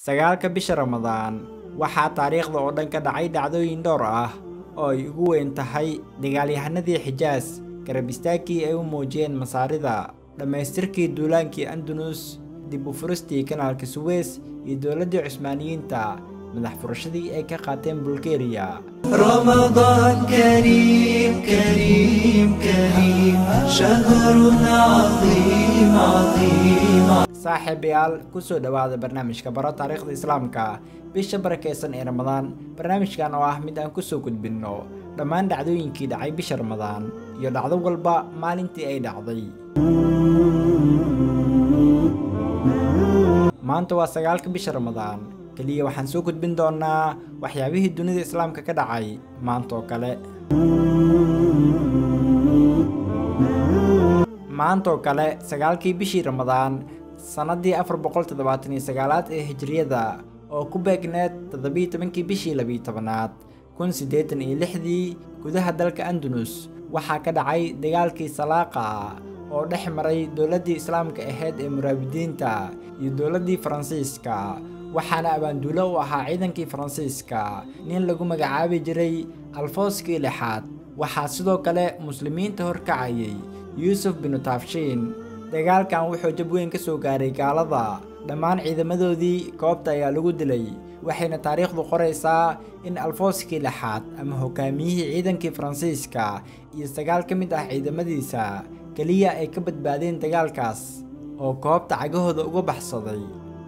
sagaalka bisha ramadaan waxaa taariikhda oo dhan ka dhacay dhacdooyin dhowr ah oo ay ugu weyn tahay dagaalyahanadii xijaas garab istaagkii ay u muujiyeen masaarida dhammaystirkii duulaankii andunus dib u furistii kanaalka suweys iyo dowladdii cusmaaniyiinta madax furashadii ay ka qaateen bulgeriya رمضان كريم كريم كريم شهر عظيم عظيم saaxiibayaal kusoo dhowaada barnaamijka baro taariikhda islaamka bisha barakeysan ee ramadaan barnaamijkan oo ah mid aan kusoo gudbinno dhammaan dhacdooyinkii dhacay bisha ramadaan iyo dhacdo walba maalintii ay dhacday maanta waa sagaalka bisha ramadaan keliya waxaan soo gudbin doonaa waxyaabihii dunida islaamka ka dhacay maantaoo kale maantaoo kale sagaalkii bishii ramadaan sannaddii afar boqol toddobaatan iyo sagaalaad ee hijriyada oo ku beegneed toddobiiyo tobankii bishii labiyo tobanaad kun siddeetan iyo lixdii gudaha dalka andunus waxaa ka dhacay dagaalkii salaaqa oo dhex maray dowladdii islaamka ahayd ee muraabidiinta iyo dowladdii faransiiska waxaana abaanduulo u ahaa ciidankii faransiiska nin lagu magacaabi jiray alfooskii lixaad waxaa sidoo kale muslimiinta horkacayay yuusuf binu taafshiin dagaalkan wuxuu jab weyn ka soo gaaray gaalada dhammaan ciidamadoodii goobta ayaa lagu dilay waxayna taariikhdu qoraysaa in alfooskii lixaad ama hogaamiyihii ciidankii faransiiska iyo sagaal ka mid ah ciidamadiisa keliya ay ka badbaadeen dagaalkaas oo goobta cagahooda uga baxsaday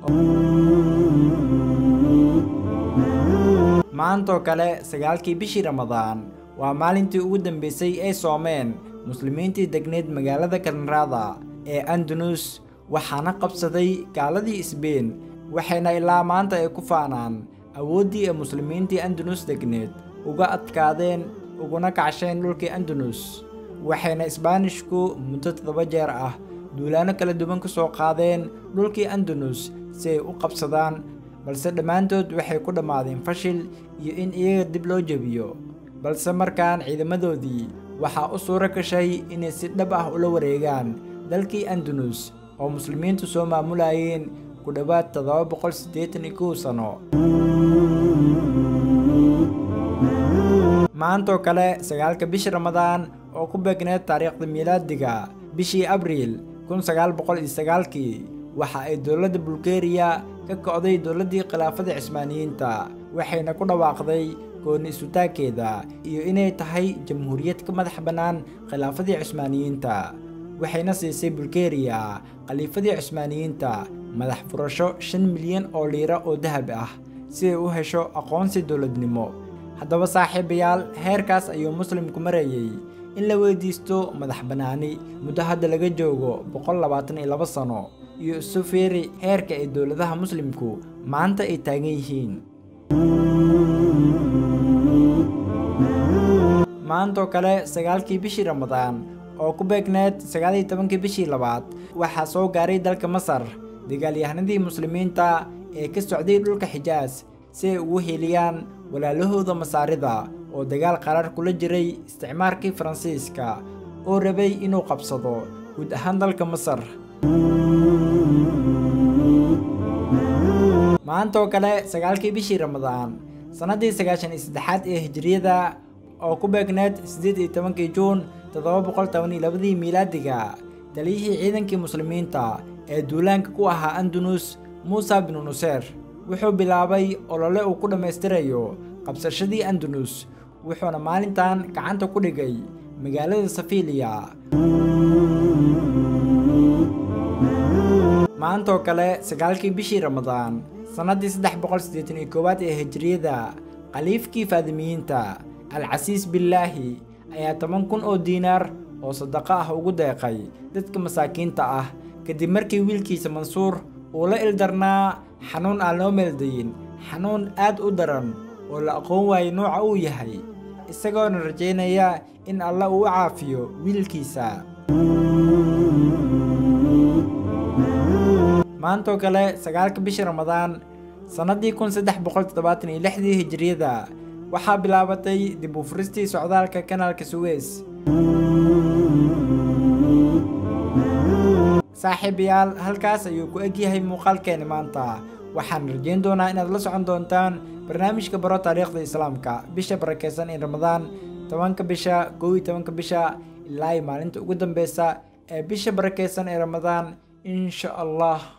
maantaoo kale sagaalkii bishii ramadaan waa maalintii ugu dambeysay ay soomeen muslimiintii degneyd magaalada kanraada ee andunus waxaana qabsaday gaaladii isbeen waxayna ilaa maanta ay ku faanaan awooddii ay muslimiintii andunus degneed uga adkaadeen uguna kacsheen dhulkii andunus waxayna isbaanishku muddo toddoba jeer ah duulaano kala duwan ka soo qaadeen dhulkii andunus si ay u qabsadaan balse dhammaantood waxay ku dhammaadeen fashil iyo in iyaga dib loo jebiyo balse markaan ciidamadoodii waxaa u suuro gashay inay si dhab ah ula wareegaan dalkii andunus oo muslimiintu soo maamulayeen ku dhowaad toddoba boqol siddeetan iyo kow sano maantaoo kale sagaalka bishii ramadaan oo ku beegneed taariikhda miilaadiga bishii abriil kun sagaal boqol iyo sagaalkii waxa ay dowladda bulgeriya ka kocday dowladdii khilaafada cismaaniyiinta waxayna ku dhawaaqday gooni isutaagkeeda iyo inay tahay jamhuuriyad ka madax bannaan khilaafadii cusmaaniyiinta waxayna siisay bulgeriya khaliifadii cusmaaniyiinta madax furasho shan milyan oo liira oo dahab ah si ay u hesho aqoonsi dowladnimo haddaba saaxiibayaal heerkaas ayuu muslimku marayay in la weydiisto madax bannaani muddo hadda laga joogo boqol labaatan iyo laba sano iyo isu fiiri heerka ay dowladaha muslimku maanta ay taagan yihiin maantaoo kale sagaalkii bishii ramadaan oo ku beegneed sagaaliyo tobankii bishii labaad waxaa soo gaaray dalka masar dagaalyahanadii muslimiinta ee ka socday dhulka xijaas si ay ugu hiiliyaan walaalahooda masaarida oo dagaal qaraar kula jiray isticmaarkii faransiiska oo rabay inuu qabsado guud ahaan dalka masar maantaoo kale sagaalkii bishii ramadaan sannaddii sagaashan iyo saddexaad ee hijriyada oo ku beegneed siddeed iyo tobankii juun toddoba boqol toban iyo labadii miilaadiga taliyihii ciidankii muslimiinta ee duulaanka ku ahaa andunus muusa binu nuseer wuxuu bilaabay olole uu ku dhammaystirayo qabsashadii andunus wuxuuna maalintan gacanta ku dhigay magaalada safiiliya maantaoo kale sagaalkii bishii ramadaan sannaddii saddex boqol siddeetan iyo koowaad ee hijriyada khaliifkii faadimiyiinta alcasiis billaahi ayaa toban kun oo diinaar oo sadaqo ah ugu deeqay dadka masaakiinta ah kadib markii wiilkiisa mansuur uu la ildarnaa xanuun aan loo meeldayin xanuun aad u daran oo la aqoon waayay nooca uu yahay isagoona rajaynaya in alla uu u caafiyo wiilkiisa maantaoo kale sagaalka bishii ramadaan sannaddii kun saddex boqol toddobaatan iyo lixdii hijriyada waxaa bilaabatay dib u furistii socdaalka kanaalka suweys saaxiibayaal halkaas ayuu ku egyahay muuqaalkeeni maanta waxaan rajeyn doonaa inaad la socon doontaan barnaamijka baro taariikhda islaamka bisha barakeysan ee ramadaan tobanka bisha kow iyo tobanka bisha ilaa iyo maalinta ugu dambeysa ee bisha barakeysan ee ramadaan insha allah